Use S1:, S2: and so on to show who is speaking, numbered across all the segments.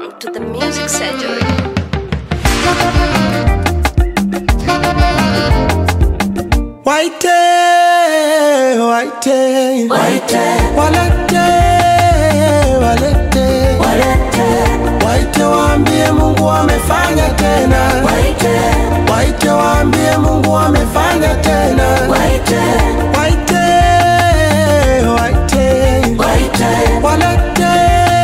S1: Welcome to the Music Surgery.
S2: Waite, waite,
S3: Waite,
S2: walete, walete,
S3: walete,
S2: waite waambie Mungu amefanya tena,
S3: waite,
S2: waite waambie Mungu amefanya tena,
S3: waite,
S2: waite, waite,
S3: waite,
S2: walete,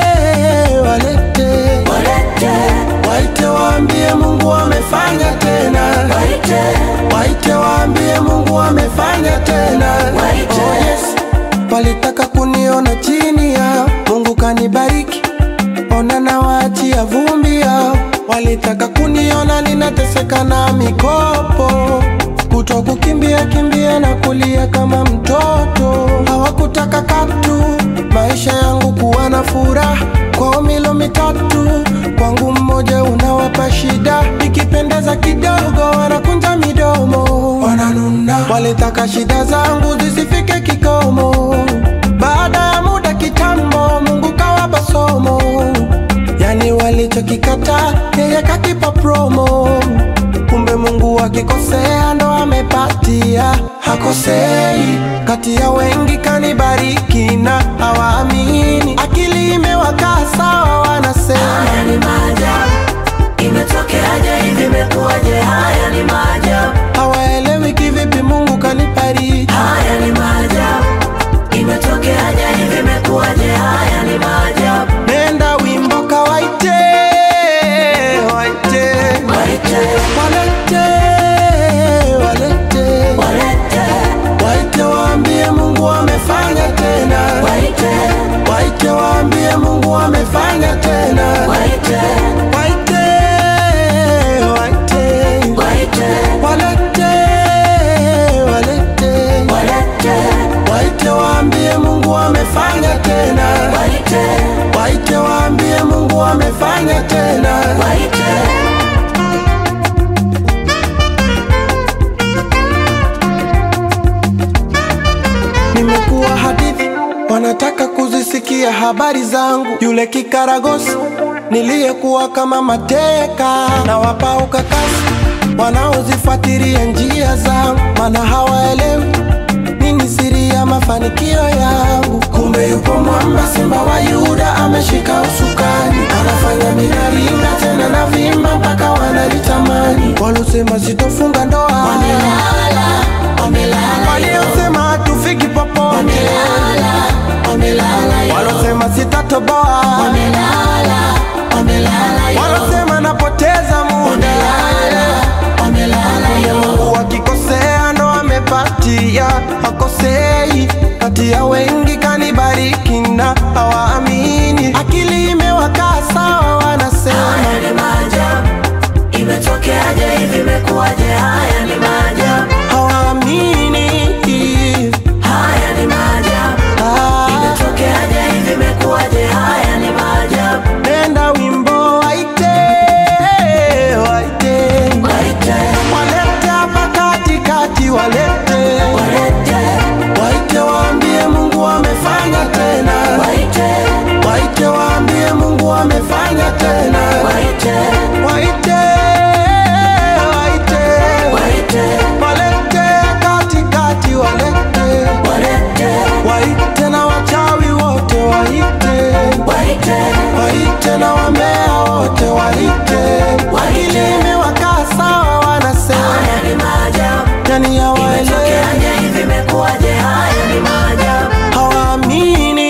S2: walete,
S3: walete,
S2: waite waambie Mungu amefanya tena,
S3: waite,
S2: waite waambie Mungu amefanya tena,
S3: Waite.
S2: oh yes. Walitaka kuniona chini ya Mungu kanibariki, ona na waachia vumbi yao. Walitaka kuniona ninateseka na mikopo, kuto kukimbia kimbia na kulia kama mtoto. Hawakutaka katu maisha yangu kuwa na furaha, kwao milo mitatu, kwangu mmoja unawapa shida. Nikipendeza kidogo wanakunja midomo, wananuna. Walitaka shida zangu zisifike kikomo, baada ya muda kitambo, Mungu kawapa somo. Yani walichokikata yeye kakipa promo. Kumbe Mungu akikosea ndo amepatia, hakosei. Kati ya wengi kanibariki na hawaamini, akili imewakaa sawa, wanasema
S3: haya ni maajabu. Imetokeaje hivi, imekuwaje? Haya ni maajabu,
S2: hawaelewi kivipi Mungu kanibariki.
S3: haya ni maajabu. Imetokeaje hivi, imekuwaje? Haya ni maajabu,
S2: Nenda wimbo kawaite, waite,
S3: waite,
S2: walete, walete,
S3: walete,
S2: waite waambie Mungu amefanya tena,
S3: waite,
S2: waite waambie Mungu amefanya tena,
S3: waite,
S2: waite, waite,
S3: waite,
S2: walete, walete,
S3: walete,
S2: waite waambie Mungu amefanya tena,
S3: waite,
S2: waite waambie Mungu amefanya tena.
S3: waite.
S2: Nimekuwa hadithi, wanataka kuzisikia habari zangu. Yule kikaragosi niliyekuwa kama mateka, na wapa ukakasi wanaozifuatilia njia zangu, maana hawaelewi nini siri ya mafanikio yangu. Kumbe yupo mwamba, simba wa Yuda ameshika usukani, anafanya minaringa tena na vimba mpaka wanalitamani. Walosema sitofunga ndoa
S3: Wamelala, wamelala,
S2: waliosema hatufiki popote,
S3: wamelala, wamelala, yo.
S2: walosema sitatoboa,
S3: wamelala, wamelala, yo.
S2: walosema napoteza muda,
S3: wamelala, wamelala, yo.
S2: Mungu wakikosea ndo amepatia, hakosei. Kati ya wengi kanibariki na hawaamini, akili imewakaa sawa, wanasema
S3: Haya ni maajabu, imetokeaje hivi, imekuwaje? Haya ni maajabu,
S2: hawaamini.
S3: haya ni maajabu,
S2: Ah,
S3: imetokeaje hivi, imekuwaje? Haya ni maajabu,
S2: nenda wimbo waite, waite,
S3: waite,
S2: walete hapa katikati, walete
S3: walete,
S2: Waite waambie Mungu amefanya tena,
S3: waite,
S2: waite waambie Mungu amefanya tena,
S3: waite,
S2: waite, waite,
S3: waite,
S2: walete katikati, walete,
S3: walete,
S2: waite na wachawi wote, waite,
S3: waite,
S2: waite na wambea wote, waite, akili imewakaa sawa, wanasema
S3: haya ni maajabu,
S2: yani hawaelewi,
S3: imetokeaje hivi, imekuwaje? Haya ni maajabu,
S2: hawaamini.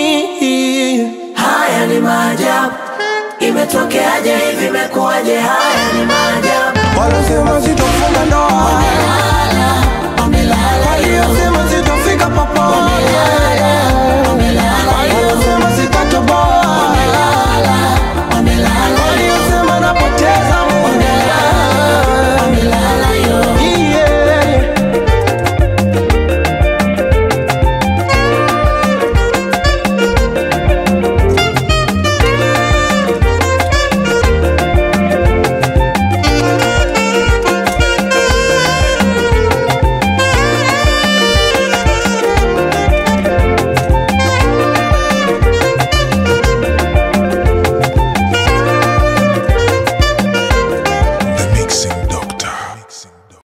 S3: haya ni maajabu, imetokeaje hivi, imekuwaje? Haya ni maajabu.
S2: Walosema sitofunga ndoa,
S3: Wamelala, wamelala, yo.
S2: waliosema sitofika popote,
S3: wamelala, yo.
S2: waliosema sitatoboa,
S3: Wamelala, wamelala, yo.
S2: waliosema napoteza muda.
S3: Wamelala, yo.
S2: Yeah.
S4: Mixing Dog.